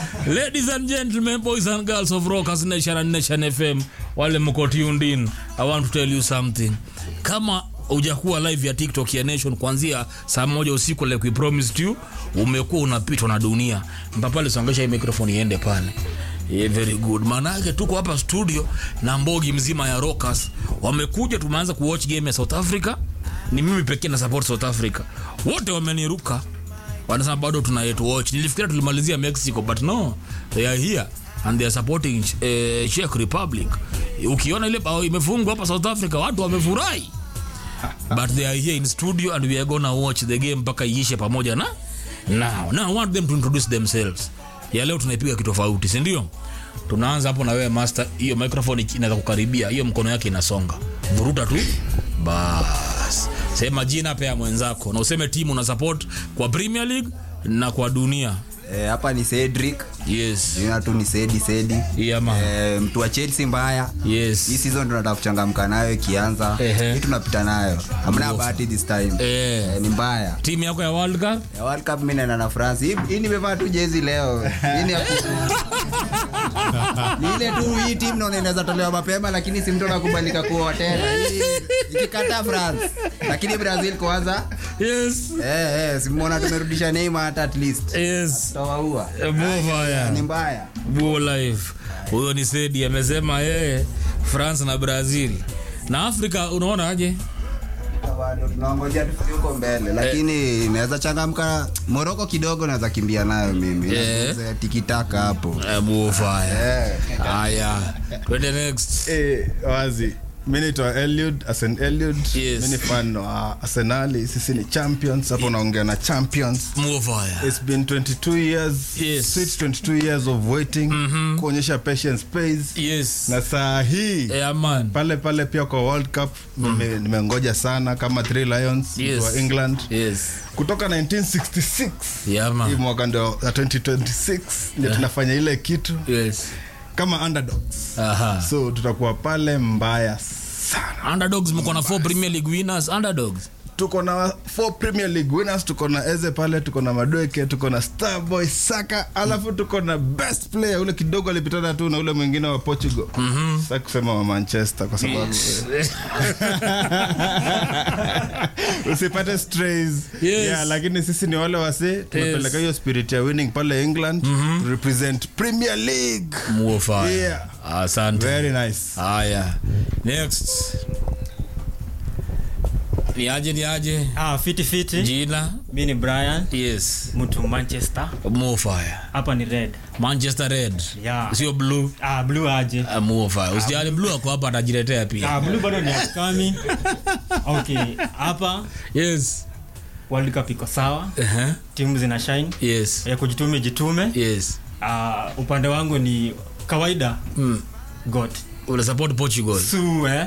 Ladies and gentlemen, boys and girls of Rockers Nation and Nation FM, wale mko tuned in, I want to tell you something. Kama hujakuwa live ya TikTok ya Nation kuanzia saa moja usiku like we promised you, umekuwa unapitwa na dunia. Mpapale songesha hii microphone iende pale. Yeah, very good. Maana yake tuko hapa studio na mbogi mzima ya Rockers wamekuja, tumeanza kuwatch game ya South Africa. Ni mimi pekee na support South Africa, wote wameniruka wanasema bado tuna yet watch. Nilifikiria tulimalizia Mexico but no, they are here and they are supporting uh, Czech Republic. Ukiona ile bao imefungwa hapa South Africa, watu wamefurahi but they are here in studio and we are gonna watch the game mpaka iishe pamoja na now. Now I want them to introduce themselves. Ya leo tunaipiga kitofauti, si ndio? Tunaanza hapo na wewe master, hiyo microphone inaweza kukaribia, hiyo mkono yake inasonga, vuruta tu bas. Sema jina pia mwenzako na useme timu una support kwa Premier League na kwa dunia. Eh, hapa ni Cedric. Yes. Jina tu ni Sedi Sedi. Yeah, man. Eh, mtu wa Chelsea mbaya. Yes. Hii season tunataka kuchangamka nayo ikianza. Ehe. Hii tunapita nayo. Hamna bahati this time. Eh. Eh, ni mbaya. Timu yako ya World Cup? Ya World Cup mimi naenda na France. Hii, hii nimevaa tu jezi leo. Hii ni ya ku- Ni ile tu hii timu naona inaweza tolewa mapema lakini si mtu anakubalika kuwa tena. Hii ikikata France. Lakini Brazil kwanza. Yes. Eh eh, simuona tumerudisha Neymar hata at least. Yes. Tawaua. Move haya. Ni mbaya. Buo life. Huyo ni Sedi amesema yeye France na Brazil. Na Afrika unaona aje? bado tunaongojea tufike huko mbele lakini naweza changamka moroko kidogo naweza kimbia nayo mimi Eh. Naweza tikitaka hapo Eh, Buo fire. Eh. Haya. Twende next. Eh, wazi mi naitwa Eliud Asen Eliud Yes. mi ni fan wa Arsenali sisi ni champions hapo naongea na champions Buo fire. It's been 22 years Yes. sweet 22 years of waiting kuonyesha patience pays Yes. na saa hii Yeah, man. pale pale pia kwa World Cup nime- nimengoja sana kama Three Lions Yes. wa England Yes. kutoka 1966 Yeah, hii man. mwaka ndio ya 2026 ndio tunafanya ile kitu Yes. kama underdogs Aha. so tutakuwa pale mbaya sana Underdogs mko na four Premier League winners. Underdogs. tuko na four premier league winners tuko na eze pale tuko na madweke tuko na starboy saka alafu tuko na best player ule kidogo alipitana tu na ule mwingine wa portugal mm-hmm. sa kusema wa manchester kwa sababu usipate strays Yes. yeah, lakini sisi ni wale wase tunapeleka hiyo spirit ya winning pale england mm-hmm. represent premier league Buo fire. Yeah. Asante. very nice Haya. Next. Ni aje ni aje? Ah, fiti fiti. Jina? Mi ni Brian, Yes. mtu Manchester. Buo fire. Hapa ni red. Manchester Red. Yeah. Sio blue. Ah, blue aje. Ah, Buo fire. Usijali blue ako hapa atajiletea pia. Ah, blue bado ni upcoming. Okay, hapa Yes. World Cup iko sawa. Uh-huh. Timu zina shine. Yes. Ya kujitume jitume. Yes. Ah, upande wangu ni kawaida. Mm. God. Una support Portugal. Su eh.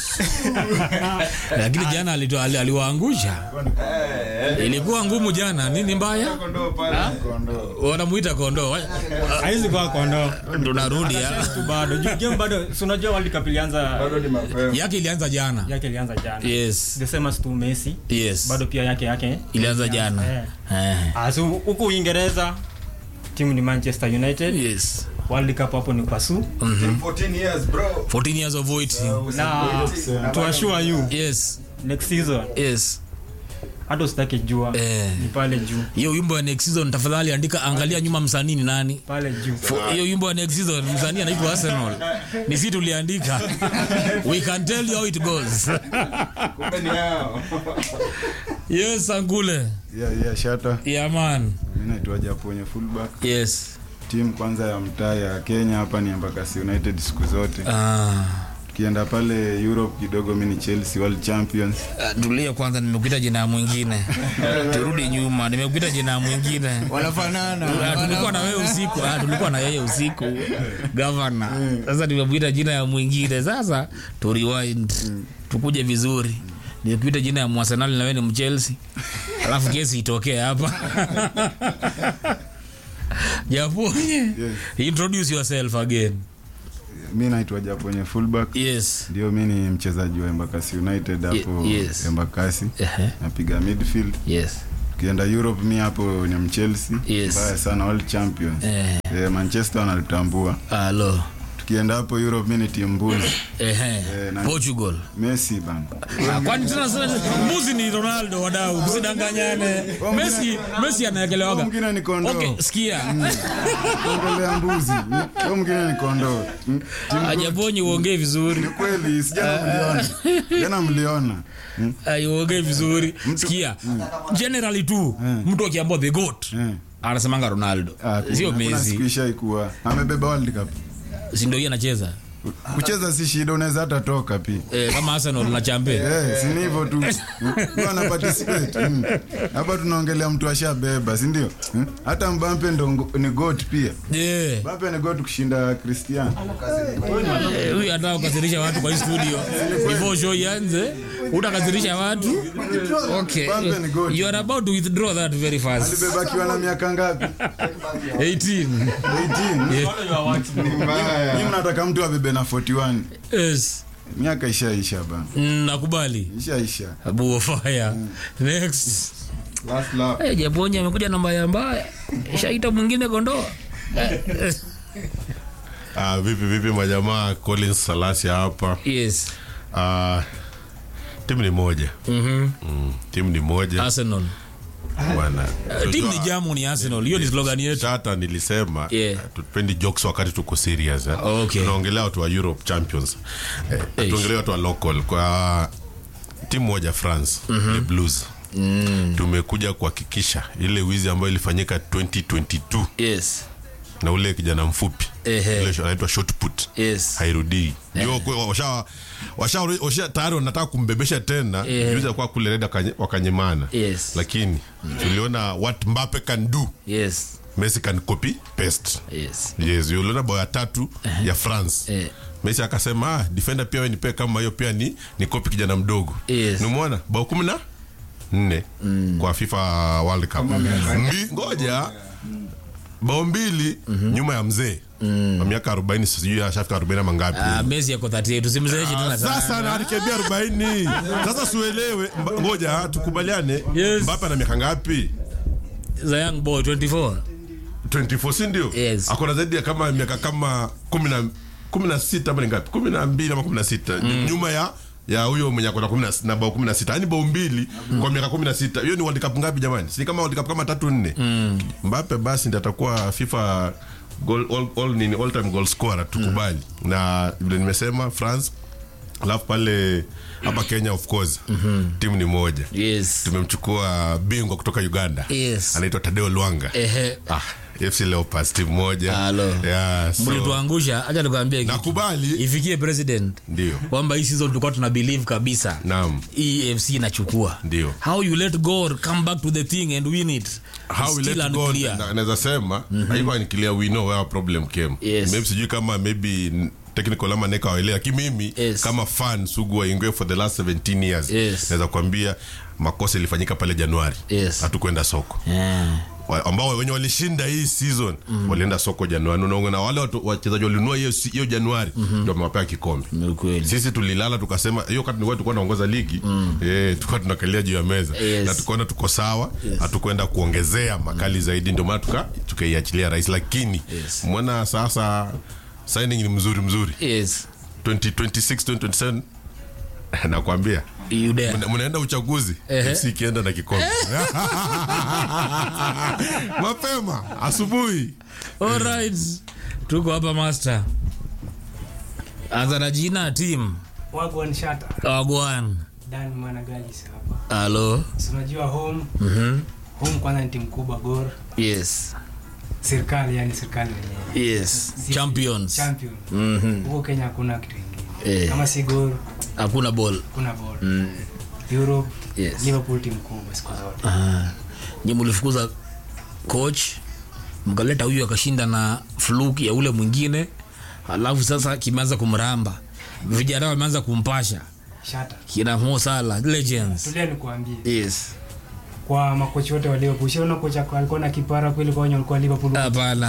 Lakini jana alito- ali- aliwaangusha. Ilikuwa ngumu jana. Nini mbaya? Wanamuita kondoo. Haizi kwa kondo. Tunarudi ya. Tu bado. Ju- Game bado si unajua World Cup ilianza Yake ilianza jana. yake ilianza jana. Yes. The same as tu Messi. Yes. Bado pia yake yake Ilianza jana. Eh. Eh. Ah, so huku Uingereza timu ni Manchester United. Yes. World Cup hapo ni kwa su 14 years bro 14 years of waiting. na to assure you Yes. next season Yes. hata usitake jua Eh. ni pale juu Hiyo wimbo ya next season tafadhali andika angalia nyuma msanii ni nani? pale juu For- hiyo wimbo ya next season msanii anaitwa Arsenal. Ni sisi tuliandika. We can tell you how it goes. yes, Angule. yeah, yeah, shata Yeah, man. mi naitwa japonye fullback Yes. timu kwanza ya mtaa ya kenya hapa ni embakasi united siku zote Ah. tukienda pale europe kidogo mi ni chelsea world champions Ah, tulia kwanza nimekuita jina mwingine turudi nyuma nimekuita jina mwingine wanafanana Ah, tulikuwa na wewe usiku ah, tulikuwa na yeye usiku gavana sasa nimekuita jina ya mwingine sasa tu rewind tukuje vizuri nimekuita jina ya mwasenali na wewe ni mchelsea alafu kesi itokee hapa japonye introduce yourself again mi naitwa japonye fullback yes ndio mi ni mchezaji wa embakasi united hapo Ye- yes. embakasi Ehe. napiga midfield yes tukienda europe mi hapo ni mchelsea Yes. mbaya sana world champions Eh. Eh, manchester wanalitambua alo tukienda hapo europe mi ni timu mbuzi ehe Eh, na- portugal messi bana Ah, kwani tena sasa mbuzi ni ronaldo wadau msidanganyane messi messi anaekelewaga Huyo mwingine ni kondoo okay sikia ongelea mbuzi huyo mwingine ni kondoo Mm, timu ajabonyi uongee vizuri ni kweli sijana mliona jana mliona Mm, Ai, uongee vizuri sikia generally tu mtu akiambua the goat eh. anasemanga ronaldo Ah, sio kuna- kuna siku mezi ishaikuwa amebeba world cup sindo hii anacheza kucheza si shida unaweza hata toka pia eh, kama arsenal na champe Eh, si ni hivyo tu Huyo ana participate Mm. hapa tunaongelea mtu ashabeba si ndio Mm. hata mbampe ndo ngo- ni goat pia Eh, mbape ni goat kushinda cristiano eh, huyu anataka kukasirisha watu kwa hii studio before show ianze utakasirisha watu okay Mbappe ni goat. you are about to withdraw that very fast alibeba akiwa na miaka ngapi 18 18 Nyinyi mnataka mtu abebe na 41 yes miaka ishaisha bana Mm, nakubali ishaisha abuo fire next Last lap. hey, japonyi amekuja na mbaya mbaya shaita mwingine kondoa Ah, vipi vipi majamaa collins salasi hapa yes Ah, timu ni moja Mhm. mm, timu ni moja arsenal bwana Uh, timu ni jamu ni arsenal hiyo ni slogan yetu hata nilisema Yeah. tupendi jokes wakati tuko serious eh. Okay. tunaongelea watu wa europe champions eh, Eish. tuongelea watu wa local kwa timu moja france the blues tumekuja kuhakikisha ile wizi ambayo ilifanyika 2022 yes na ule kijana mfupi Ehe. ile anaitwa shot put yes hairudii ndio kwe- washa washa washa tayari wanataka kumbebesha tena Eh. juzi kwa kule reda wakanye- wakanyemana Yes. lakini tuliona what Mbappe can do yes Messi can copy paste yes yes uliona bao ya tatu ya France Eh. Messi akasema ah, defender pia wewe nipe kama hiyo pia ni ni copy kijana mdogo Yes. nimeona bao kumi na nne kwa FIFA World Cup Mbi, ngoja bao mbili nyuma ya mzee wa miaka 40 sijui ashafika 40 ama ngapi Ah, Messi yako 38 tusimzeshe tena sasa sana na alikebia 40 sasa siuelewe Mba- ngoja tukubaliane Yes. Mbappe ana miaka ngapi the young boy 24 24 si ndio Yes. akona zaidi ya kama miaka kama kumi na kumi na sita ama ni ngapi kumi na mbili ama kumi na sita nyuma ya ya huyo mwenye akona kumi na- na bao kumi na sita yani bao mbili kwa miaka kumi na sita hiyo ni world cup ngapi jamani si kama world cup kama tatu nne mbape basi ndi atakuwa fifa goal, all, all, nini, all time goal scorer tukubali na vile nimesema france alafu pale hapa kenya of course timu ni moja yes tumemchukua bingwa kutoka uganda Yes. anaitwa tadeo lwanga ehe ah, fc leopards timu moja Halo. yeah, so, mlituangusha acha nikwambie kitu. nakubali ifikie president ndio kwamba hii season tulikuwa tuna believe kabisa naam hii fc inachukua Ndio. how you let god come back to the thing and win it how we Still let go unclear. na- naweza sema haikuwa ni clear we know where our problem came Yes. maybe sijui kama maybe n- technical ama neka waelewa lakini mimi Yes. kama fan sugu wa Ingwe for the last 17 years Yes. naweza kuambia makosa ilifanyika pale Januari Yes. hatukwenda soko yeah. Wa- ambao wenye walishinda hii season walienda soko Januari Unaona, na wale watu- wachezaji walinunua hiyo si- hiyo Januari ndio wamewapea kikombe Ni ukweli sisi tulilala tukasema hiyo wakati nilikuwa tulikuwa naongoza ligi mm. eh, tulikuwa tunakalia juu ya meza Yes. na tukaona tuko sawa hatukwenda kuongezea makali zaidi ndio maana tuka tukaiachilia rais lakini Yes. mwana sasa signing ni mzuri mzuri yes 2026 2027 nakwambia you there Mna- mnaenda uchaguzi Ehe. FC ikienda na kikombe mapema asubuhi alright tuko hapa master anza na jina team wagwan shata wagwan dan managalis hapa halo Si unajua home home kwanza ni timu kubwa gor yes serikali yani serikali wenyewe yes champions champion Mhm. huko kenya hakuna kitu ingine Eh. kama si gor hakuna ball kuna bol europe Yes. liverpool timu kubwa siku zote Ah. nyi mlifukuza coach mkaleta huyu akashinda na fluke ya ule mwingine alafu sasa kimeanza kumramba vijana wameanza kumpasha shata kina Mo Salah legends tulia nikuambie yes kwa makochi wote wa liverpool ushaona kocha alikuwa na kipara kweli kwa wenye walikuwa liverpool hapana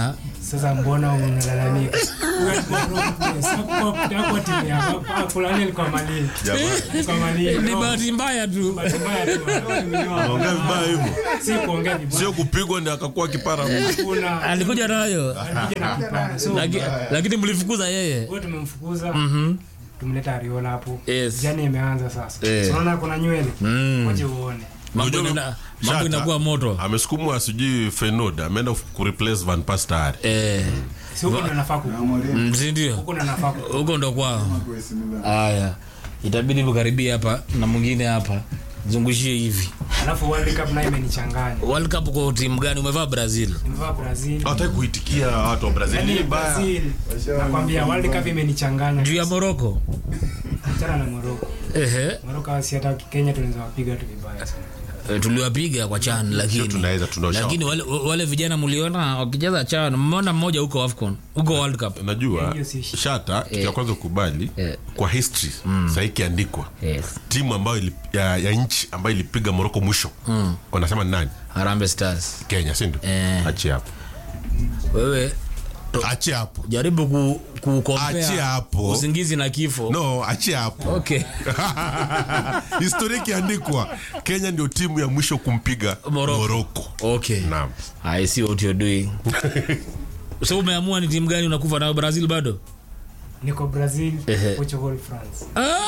sasa mbona unalalamika Wewe kwa wrong place. Hakuwa- hakuwa timu yako. Ah, fulani alikuwa Mali. Alikuwa Mali. ni No, bahati mbaya tu bahati mbaya tu. Ongea vibaya hivyo. Si kuongea vibaya. Sio kupigwa ndio akakuwa kipara. Kuna- alikuja nayo alikuja na kipara. So, Laki- lakini mlifukuza yeye wewe tumemfukuza tumleta Ariola hapo Yes. jani imeanza sasa Eh. So, unaona kuna nywele Mm. waje uone mambo Unajua, ina- mambo Shata, inakuwa moto amesukumwa sijui fenod ameenda kureplace van pastari eh si huko ndo nafaa kuku mm, si ndio huko ndo nafaa kuku huko ndo kwao haya itabidi tukaribia hapa na mwingine hapa zungushie hivi alafu World Cup nayo imenichanganya world cup kwa timu gani umevaa brazil nimevaa Brazil hawataki kuitikia watu wa brazil Yaani ni baya Brazil nakwambia World Cup imenichanganya juu ya moroko achana na Morocco ehe Morocco si hata Kenya tunaweza wapiga tu vibaya sana Eh, tuliwapiga kwa chan lakini tunaweza, tunaosha. lakini wale, wale vijana mliona wakicheza chan mmeona mmoja huko afcon huko world cup najua Hiyo si shida. shata kitu ya kwanza ukubali Eh. kwa history sahii ikiandikwa yes. timu ambayo ili, ya, ya nchi ambayo ilipiga moroko mwisho wanasema ni nani harambe stars kenya sindio Eh. achie hapo wewe achie hapo jaribu ku, ku compare Achia hapo. usingizi na kifo no achie hapo okay historia ikiandikwa kenya ndio timu ya mwisho kumpiga Morocco. moroko okay naam i see what you're doing so umeamua ni timu gani unakufa nayo brazil bado niko Brazil Ehe. Portugal France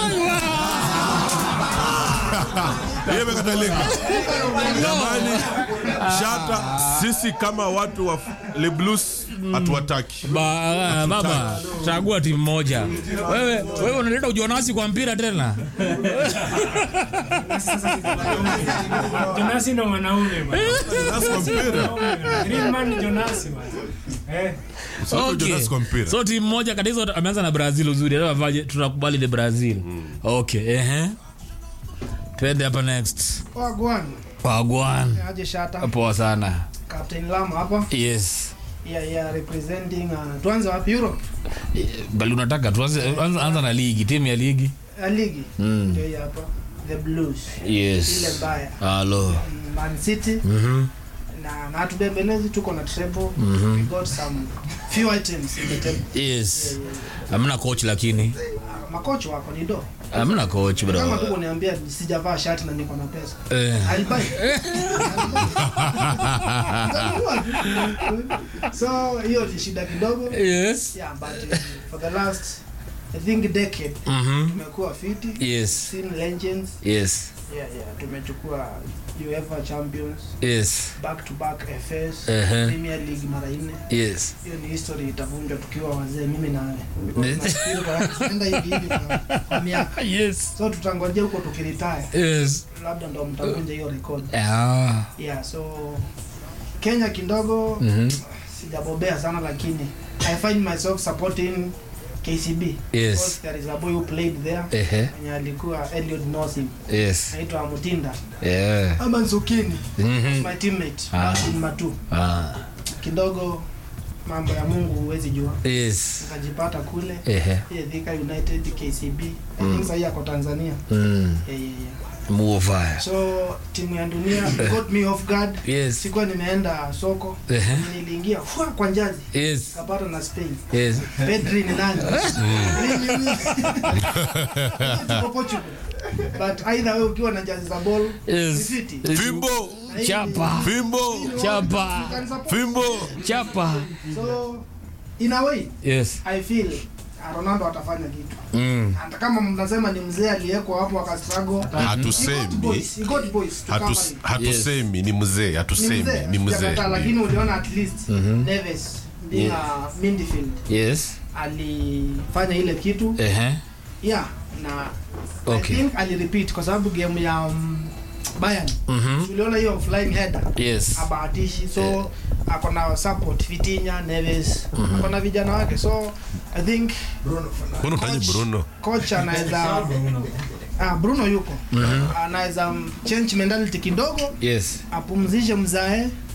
hiyo imekatalika jamani shata sisi kama watu wa le blues hatuwataki ba, ah, baba chagua timu moja wewe wewe unaleta ujonasi kwa mpira tena Jonasi ndo mwanaume bwana. Jonas kwa mpira Green man ni Jonasi bwana. Eh, Sio Jonas kwa mpira so timu moja kati hizo ameanza na brazil uzuri Leo avaje tunakubali ni brazil okay ehe twende hapa next Wagwan, wagwan aje shata poa sana Captain Lama hapa yes yeah, yeah, representing uh, tuanze wapi Europe bali unataka tuanze anza, anza na ligi timu ya ligi uh, ligi Mm. ndio hii hapa the Blues ile yes mbaya halo Mm, Man City Mhm. na na hatubembelezi tuko na treble we got some few items in the table yes amna coach lakini uh, makocha wako ni do amna coach kama bro tuko niambia sijavaa shati na niko na pesa eh. alibai so hiyo ni shida kidogo yes yeah but uh, for the last i think decade Mhm. tumekuwa fiti yes seen legends yes yeah yeah tumechukua UEFA champions yes back to back FS Ehe. Premier League mara nne yes hiyo ni history itavunjwa tukiwa wazee mimi na wewe Because tunafikiri kwa- tunaenda hivi hivi kwa- kwa miaka yes so tutangojea huko tukiretire yes labda ndo mtavunja hiyo record ah yeah so Kenya kidogo Mhm. sijabobea sana lakini I find myself supporting KCB Yes. because there is a boy who played there ehe mwenye alikuwa Elliot knows him yes anaitwa Mutinda yeah ama Nzukini Mhm. my teammate Ah. back in Matu ah kidogo mambo ya Mungu huwezi jua yes nikajipata kule ehe yeah, Thika United KCB I think sahii ako Tanzania mm yeah, yeah, yeah. move fire so timu ya dunia got me off guard yes sikuwa nimeenda soko ehe niliingia fwa kwa njazi yes kapata na Spain yes Pedri ni nani Mimi ni- Tuko Portugal but either wewe ukiwa na jazi za ball Yes. ni fiti fimbo Na hii chapa fimbo chapa you can support. fimbo chapa so in a way yes I feel uh, Ronaldo atafanya kitu mm hata kama mnasema ni mzee aliyeko hapo akastruggle he got hatusemi boys he got boys to cover hatus- him. hatusemi ni mzee Ni hatusemi mzee, ni mzee sijakataa, lakini uliona at least Neves being a midfield yes alifanya ile kitu ehe yeah na Okay. I think alirepeat kwa sababu game ya um, Bayern mhm uliona hiyo flying header yes abahatishi so ako na support Vitinha Neves ako na vijana wake so I think Bruno taji Coach- Bruno coach anaweza ah, Bruno yuko anaweza um, change mentality kidogo yes apumzishe mzae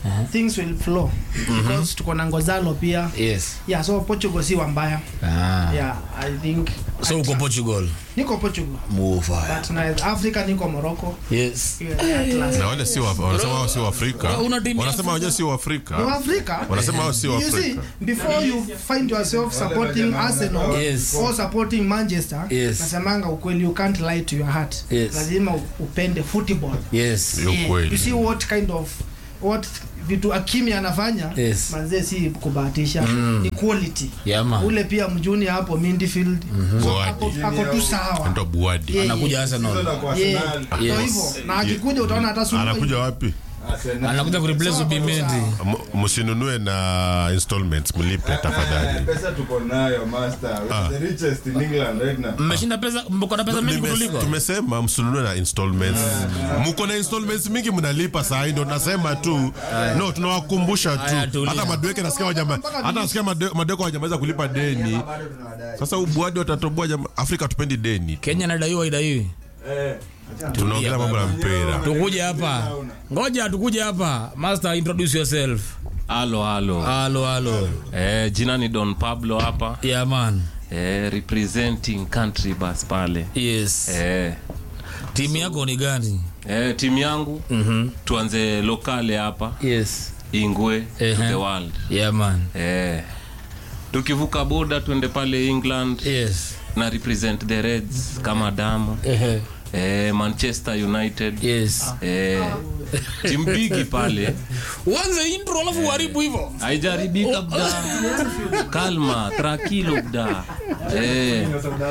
things will flow because tuko na ngozalo pia yes yeah so portugal si wambaya ah. yeah i think so uko portugal niko portugal Mufaya. but na africa niko morocco yes yeah, Atlas. na wale si wa- wanasema wao si waafrika Una timu ya wanasema wenyewe si Ni waafrika Africa. wanasema wao si You see, waafrika before you find yourself supporting Arsenal Yes. or supporting Manchester, Yes. nasemanga ukweli you can't lie to your heart. Yes. Lazima u- upende football. yes Ni Yeah. ukweli. You see what kind of what vitu Akimi anafanya Yes. manze si kubahatisha ni quality. yama Ule pia mjuni hapo midfield so ako, ako tu sawa. ndo buadi Yeah, anakuja arsenal yeah. Yeah. Yes. So hivyo na akikuja utaona hata Suluhu- anakuja wapi anakuja kureplace ubimendi M- msinunue na installments mlipe tafadhali pesa tuko nayo master We're the richest in england right now mmeshinda pesa mko na pesa mingi Nime- kutuliko tumesema msinunue na installments mko na installments mingi mnalipa saa hii ndo nasema tu no tunawakumbusha Aya, tu tulia. hata madweke nasikia wajama hata nasikia made- madweke wajamaweza kulipa deni sasa ubuadi watatoboa jama afrika tupendi deni kenya nadaiwa idaiwi tunaongelea mambo ya mpira tukuje hapa ngoja tukuje hapa master introduce yourself halo halo halo halo eh, jina ni don pablo hapa yeah man eh, representing country bus pale yes eh, timu yako ni gani eh, timu yangu mhm tuanze lokale hapa yes ingwe to Ehe. the world yeah man eh, tukivuka boda tuende pale england yes na represent the reds kama damu ehe eh, manchester united yes eh, timbigi pale uanze intro alafu uharibu hivyo haijaribika bda kalma trakilo bda eh,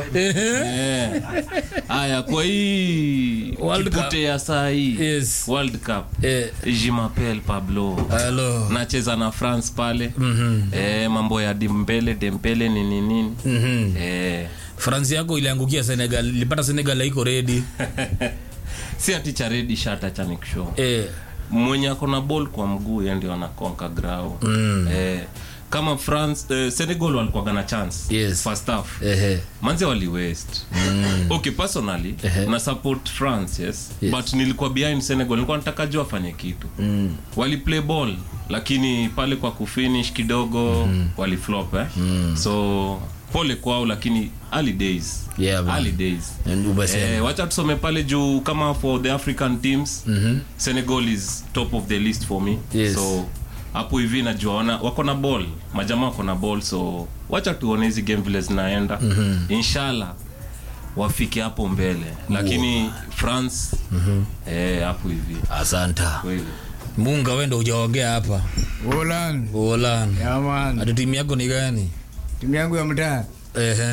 eh. aya kwa hii World Cup. kipute ya saa hii yes world cup eh jimapel pablo halo nacheza na france pale mhm eh, mambo ya dimbele dempele nini nini mhm eh, france yako iliangukia senegal ilipata senegal haiko ready si ati cha redi shata cha nikushow eh mwenye akona ball kwa mguu ye ndio anakonka grau Mm. eh, kama france eh, senegal walikuwaga na chance Yes. first half ehe manze wali west okay personally Ehe. na support france yes. Yes. but nilikuwa behind senegal nilikuwa nataka juu afanye kitu mm. wali play ball lakini pale kwa kufinish kidogo mm. wali flop eh? mm. so pole kwao lakini early days Yeah, man. early days And umesema. Eh, wacha tusome pale juu kama for the african teams mm-hmm. senegal is top of the list for me Yes. so hapo hivi najua wana, wako na ball majamaa wako na ball so wacha tuone hizi game vile zinaenda mm-hmm. inshallah wafike hapo mbele lakini france mm-hmm. eh, hapo hivi asanta kweli munga wendo ujaongea hapa Ulan. ulan Yeah, man. ati timu yako ni gani timu yangu ya mtaa ehe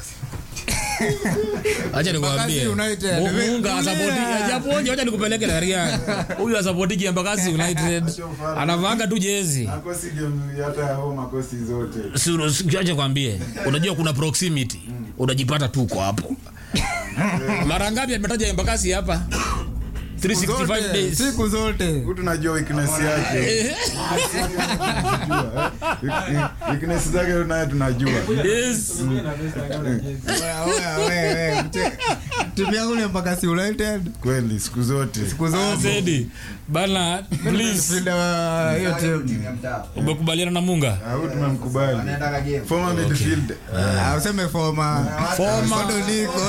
acha nikwambie Embakasi United. Mu- munga asapoti japoje acha nikupeleke Larian huyu asapotiki Embakasi United anavanga tu jezi akosi game hata ya home akosi zote Si- si- acha kwambie unajua kuna proximity unajipata tu uko hapo mara ngapi ametaja Embakasi hapa 365 Zote, days siku zote huyu tunajua weakness yake Eh, weakness zake naye tunajua yes Oya, oya, oya, oya. Mche- timu yangu ni Embakasi United kweli siku zote siku zote Zedi bana please Midfielder wa hiyo timu umekubaliana na munga Ah, huyu tumemkubali former midfield Ah, useme foma bado niko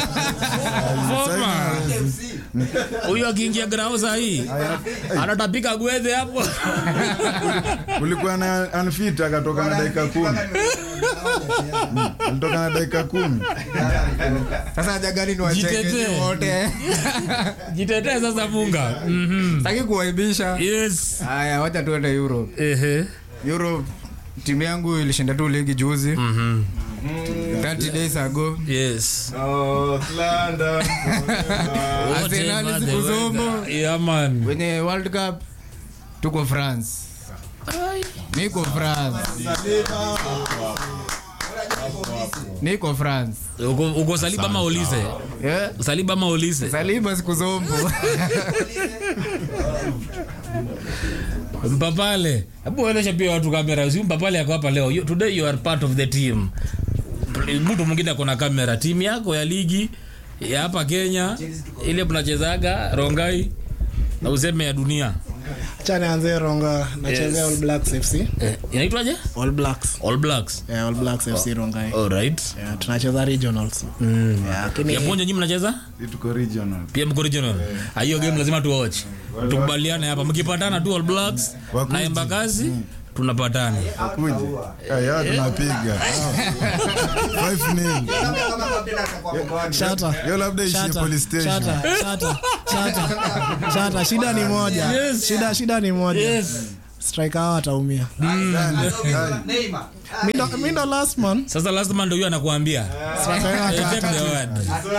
Foma. huyu akiingia grao sahii anatapika gwedhe hapo ulikuwa na unfit akatoka na dakika kumi Mm, alitoka na dakika kumi sasa jagani ni Jitetee. wachekezi wote jitetee sasa munga Mhm. taki kuwaibisha yes haya wacha tuende europe Ehe. europe timu yangu ilishinda tu ligi juzi Mhm. 30 days ago yes Oh, slander. Arsenal Whatever the siku weather. zomo. Yeah, man. wenye world cup tuko france niko france niko france uko uko saliba ama ulise yeah. saliba ama ulise saliba siku zombo mpapale hebu ueleshe pia watu kamera si mpapale yako hapa leo You- today you are part of the team mtu mwingine akona kamera timu yako ya ligi ya hapa kenya ile mnachezaga rongai na useme ya dunia acha nianzie ronga nachezea Yes. all blacks fc Eh, inaitwaje all blacks all blacks yeah, all blacks fc rongai alright yeah, tunacheza regionals yeah, lakini ya ponja nyinyi mnacheza Si tuko regional pia mko regional Ah, hiyo game lazima tuwatch tukubaliane hapa mkipatana tu all blacks Wakuje. na embakazi tunapatana kuje aya tunapiga 5 shata hiyo labda ishie Shata, police station shata, shata, shata, shata. shida ni moja Yes. shida shida ni moja yes striker hao ataumia Mi ndo- mi ndo last man sasa last man ndio huyo anakuambia striker yao Eh, ata- take the word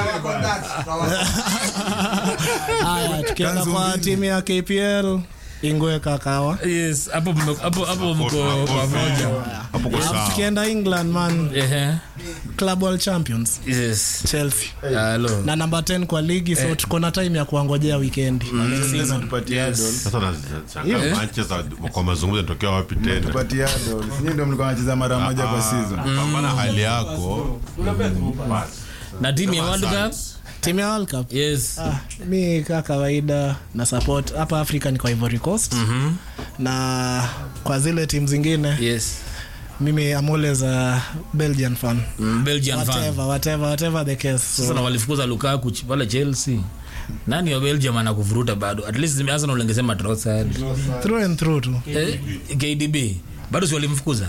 haya tukienda Kanzu kwa mbili. timu ya kpl ingwe kakawa yes hapo mme- hapo hapo mko pamoja hapo kwa sawa tukienda england man ehe club world champions yes chelsea hello na namba 10 kwa ligi so tuko na time ya kuangojea wikendi Sasa tupatie adol sasa nashangaa Manchester kwa mazungumzo yanatokea wapi tena tupatie adol nyinyi ndio mlikuwa mnacheza mara moja kwa season pambana hali yako na timu ya world cup timu ya world cup yes ah, mi kaa kawaida na support hapa africa ni kwa ivory coast mm-hmm. na kwa zile timu zingine yes mimi am always a belgian fan Mm, belgian fan whatever whatever whatever the case sasa na so, walifukuza lukaku ch- pale chelsea nani wa belgium anakuvuruta bado at least arsenal ungesema Trossard. through and through tu eh, kdb bado si walimfukuza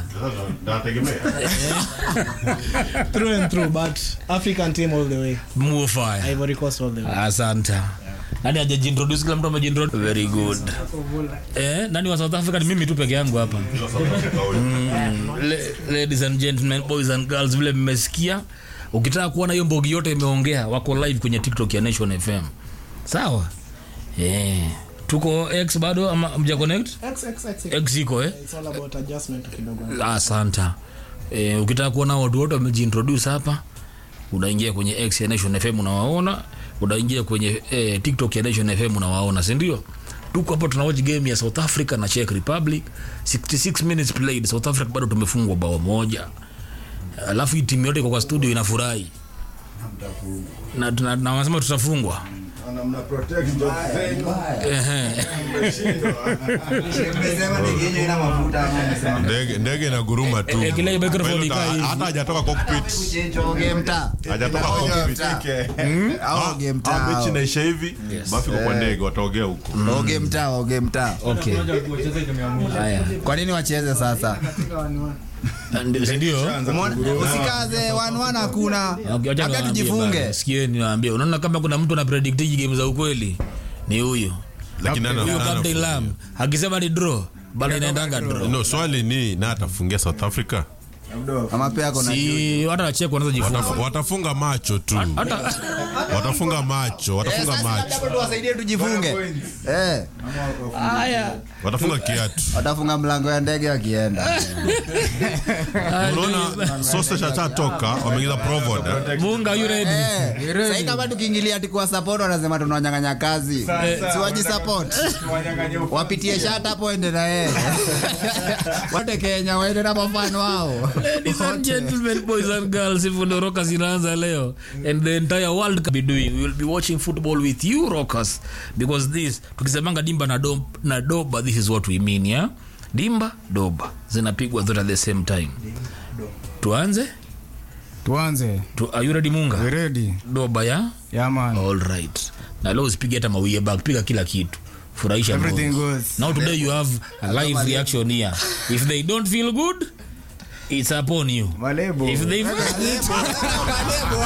through and through but african team all the way mufaya ivory coast all the way asante nani ajajiintroduce kila mtu amejiintroduce very good eh, nani wa south africa ni mimi tu peke yangu hapa mm, le- ladies and gentlemen boys and girls vile mmesikia ukitaka kuona hiyo mbogi yote imeongea wako live kwenye tiktok ya nation fm sawa eh, tuko x bado ama mja connect x iko eh It's all about adjustment kidogo asanta e, ukitaka kuona watu wote wamejiintroduce hapa unaingia kwenye x ya nation fm unawaona unaingia kwenye e, tiktok ya nation fm unawaona sindio tuko hapa tunawatch game ya south africa na czech republic 66 minutes played south africa bado tumefungwa bao moja alafu hii timu yote iko kwa studio inafurahi na, na, na wanasema tutafungwa Ehe. ndege ndege na guruma tu Eh, kile microphone ikaa hivi. hata hajatoka cockpit hajatoka cockpit Au game Ah, tao. mechi inaisha hivi bafika kwa ndege wataogea huko Oge mtaa, oge mtaa. okay haya kwa nini wacheze sasa Ndio- sindio Umeona? usikaze wanwan hakuna Okay, wacha labda niwaambie tujifunge bana. Sikieni niwaambie unaona kama kuna mtu anapredictiji game za ukweli ni huyo lakini ana- huyo ana- captain lam akisema ni draw bado inaendanga draw no swali ni na atafungia south africa ama pia kona si hata wachek wanaweza jifunga Wataf- watafunga macho tu hata watafunga macho watafunga macho tuwasaidie tujifunge Eh, watafunga kiatu watafunga mlango ya ndege wakienda unaona sausage atatoka wameingiza provod eh? munga you ready Eh, sahii kama tukiingilia tikuwa support wanasema tunawanyang'anya kazi siwaji support wapitie shat hapo ende na yeye wote kenya waende na mafano wao Ladies and gentlemen, boys and girls, hivyo ndo Rockers inaanza leo and the entire world can be doing. We will be watching football with you Rockers because this tukisemanga dimba na, dom, na doba this is what we mean yeah? Dimba doba zinapigwa zote at the same time. Tuanze? tuanze Tu, are you ready Munga? We ready Doba ya? yaman All right. Na leo usipige hata mawie back, piga kila kitu. Furahisha everything Mungu. goes Now today you have a live reaction here. If they don't feel good, it's upon you. malebo If they